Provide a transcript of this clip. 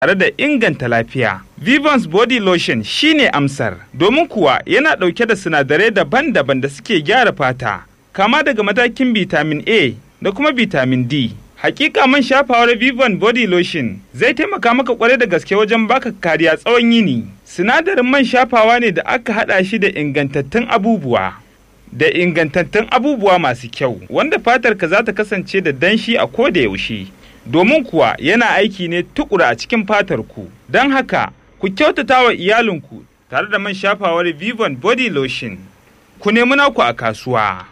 tare da inganta lafiya. Vivans Body Lotion shine amsar, domin kuwa yana ɗauke da sinadarai daban-daban da suke gyara fata, kama daga matakin vitamin A da kuma vitamin D. Hakika man shafawar Vivan Body Lotion zai taimaka maka kwarai da gaske wajen baka kariya tsawon yini. Sinadarin man shafawa ne da aka haɗa shi da ingantattun abubuwa. Da ingantattun abubuwa masu kyau, wanda fatarka za ta kasance da danshi a ko da yaushe. Domin kuwa yana aiki ne tukura a cikin fatar ku. Don haka, ku kyautata wa iyalinku tare da man shafawar Vivan Body Lotion. Ku nemi naku a kasuwa.